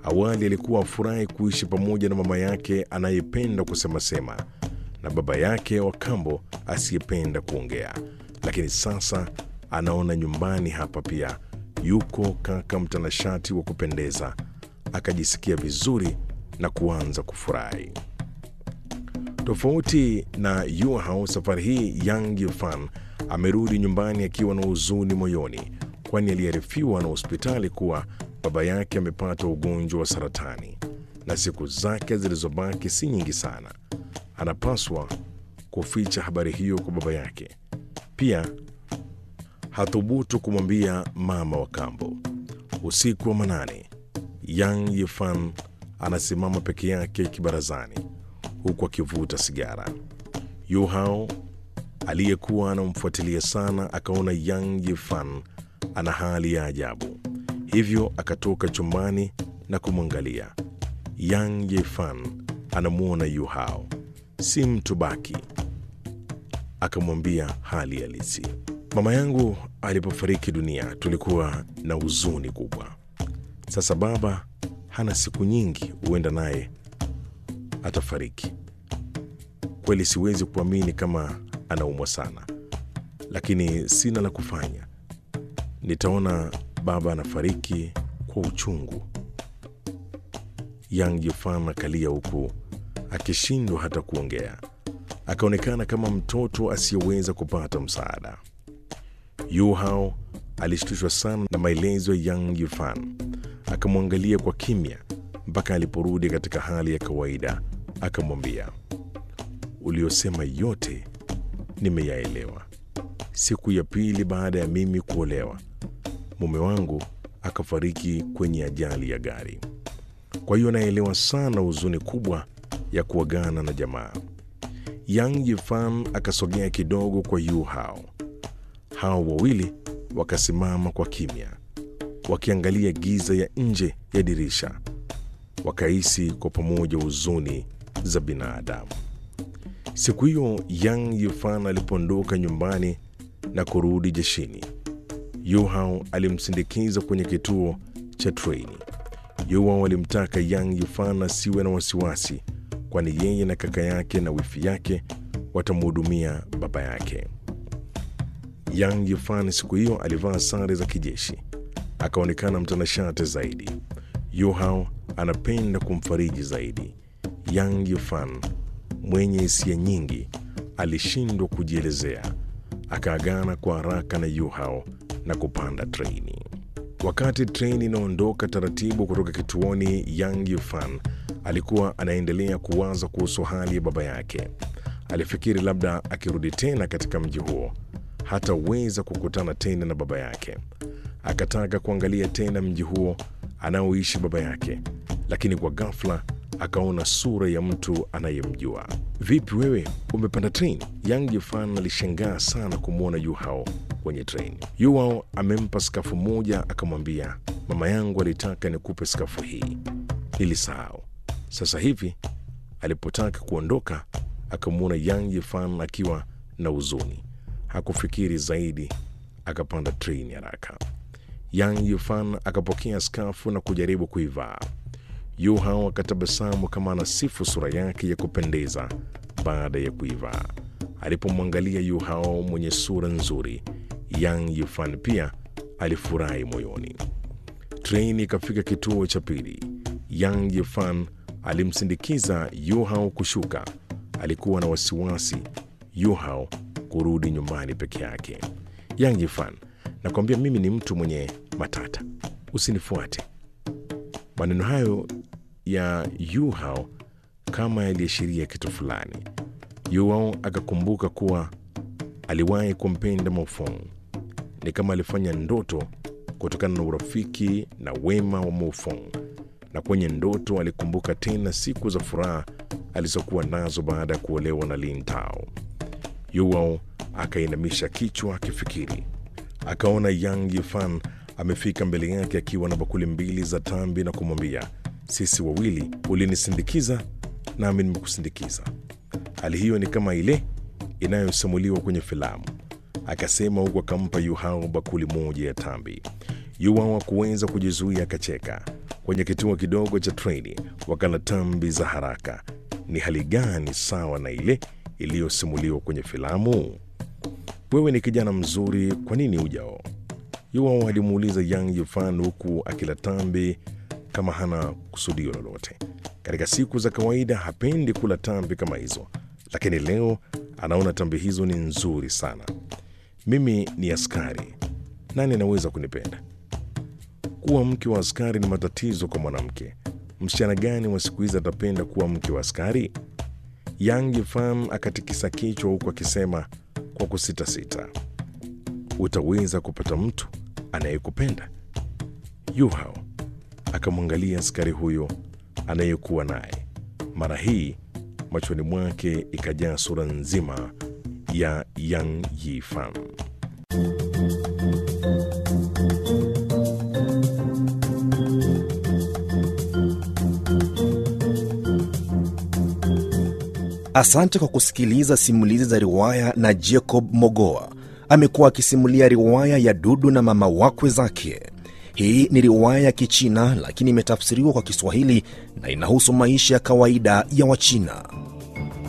Awali alikuwa afurahi kuishi pamoja na mama yake anayependa kusemasema na baba yake wa kambo asiyependa kuongea, lakini sasa anaona nyumbani hapa pia yuko kaka mtanashati wa kupendeza, akajisikia vizuri na kuanza kufurahi. Tofauti na Yuhao, safari hii Yang Yifan amerudi nyumbani akiwa na huzuni moyoni, kwani aliarifiwa na hospitali kuwa baba yake amepata ugonjwa wa saratani na siku zake zilizobaki si nyingi sana. Anapaswa kuficha habari hiyo kwa baba yake. Pia hathubutu kumwambia mama wa kambo. Usiku wa manane, Yang Yifan anasimama peke yake kibarazani huku akivuta sigara. Yu Hao aliyekuwa anamfuatilia sana akaona Yang Yifan ana hali ya ajabu, hivyo akatoka chumbani na kumwangalia. Yang Yifan anamwona Yu Hao si mtu baki, akamwambia hali halisi. Mama yangu alipofariki dunia tulikuwa na huzuni kubwa. Sasa baba hana siku nyingi, huenda naye atafariki. Kweli siwezi kuamini kama anaumwa sana, lakini sina la kufanya. Nitaona baba anafariki kwa uchungu. Yang Yifan akalia huku akishindwa hata kuongea, akaonekana kama mtoto asiyeweza kupata msaada. Yu Hao alishtushwa sana na maelezo ya Yang Yifan, akamwangalia kwa kimya mpaka aliporudi katika hali ya kawaida, akamwambia, uliosema yote nimeyaelewa. Siku ya pili baada ya mimi kuolewa, mume wangu akafariki kwenye ajali ya gari. Kwa hiyo naelewa sana huzuni kubwa ya kuagana na jamaa. Yang Yifan akasogea kidogo kwa Yu Hao. Hao wawili wakasimama kwa kimya, wakiangalia giza ya nje ya dirisha, wakahisi kwa pamoja huzuni za binadamu. Siku hiyo Yang Yifan alipoondoka nyumbani na kurudi jeshini, Yu Hao alimsindikiza kwenye kituo cha treni. Yu Hao alimtaka Yang Yifan asiwe na wasiwasi, kwani yeye na kaka yake na wifi yake watamhudumia baba yake. Yang Yifan siku hiyo alivaa sare za kijeshi, akaonekana mtanashati zaidi. Yu Hao anapenda kumfariji zaidi. Yang Yifan mwenye hisia nyingi alishindwa kujielezea, akaagana kwa haraka na Yu Hao na kupanda treni. Wakati treni inaondoka taratibu kutoka kituoni, Yang Yifan alikuwa anaendelea kuwaza kuhusu hali ya baba yake. Alifikiri labda akirudi tena katika mji huo hataweza kukutana tena na baba yake. Akataka kuangalia tena mji huo anaoishi baba yake, lakini kwa ghafla akaona sura ya mtu anayemjua. Vipi wewe, umepanda treni? Yang Yifan alishangaa sana kumwona Yu Hao kwenye treni. Yu Hao amempa skafu moja, akamwambia, mama yangu alitaka nikupe skafu hii, nilisahau. Sasa hivi alipotaka kuondoka, akamwona Yang Yifan akiwa na huzuni. Hakufikiri zaidi, akapanda treni haraka. Yang Yifan akapokea skafu na kujaribu kuivaa. Yu Hao akatabasamu kama anasifu sura yake ya kupendeza baada ya kuivaa. Alipomwangalia Yu Hao mwenye sura nzuri, Yang Yifan pia alifurahi moyoni. Treni ikafika kituo cha pili. Yang Yifan alimsindikiza Yu Hao kushuka. Alikuwa na wasiwasi Yu Hao kurudi nyumbani peke yake. Yang Yifan, nakwambia mimi ni mtu mwenye matata, usinifuate. Maneno hayo ya Yu Hao kama yaliashiria kitu fulani. Yu Hao akakumbuka kuwa aliwahi kumpenda Maofong, ni kama alifanya ndoto kutokana na urafiki na wema wa Maofong, na kwenye ndoto alikumbuka tena siku za furaha alizokuwa nazo baada ya kuolewa na Lin Tao. Yu Hao akainamisha kichwa akifikiri. Akaona Yang Yifan amefika mbele yake akiwa na bakuli mbili za tambi na kumwambia, sisi wawili ulinisindikiza nami nimekusindikiza. Hali hiyo ni kama ile inayosimuliwa kwenye filamu, akasema huku akampa Yu Hao bakuli moja ya tambi. Yu Hao hakuweza kujizuia, akacheka. kwenye kituo kidogo cha treni wakala tambi za haraka. Ni hali gani sawa na ile iliyosimuliwa kwenye filamu? Wewe ni kijana mzuri, kwa nini ujao? Yuao alimuuliza Yang Yifan huku akila tambi kama hana kusudio lolote. Katika siku za kawaida hapendi kula tambi kama hizo, lakini leo anaona tambi hizo ni nzuri sana. Mimi ni askari, nani anaweza kunipenda? Kuwa mke wa askari ni matatizo kwa mwanamke. Msichana gani wa siku hizi atapenda kuwa mke wa askari? Yang Yifan akatikisa kichwa huku akisema kwa kusitasita, utaweza kupata mtu anayekupenda? Yuhao akamwangalia askari huyo anayekuwa naye. Mara hii machoni mwake ikajaa sura nzima ya Yang Yifan. Asante kwa kusikiliza simulizi za riwaya na Jacob Mogoa. Amekuwa akisimulia riwaya ya Dudu na mama wakwe zake. Hii ni riwaya ya Kichina lakini imetafsiriwa kwa Kiswahili na inahusu maisha ya kawaida ya Wachina.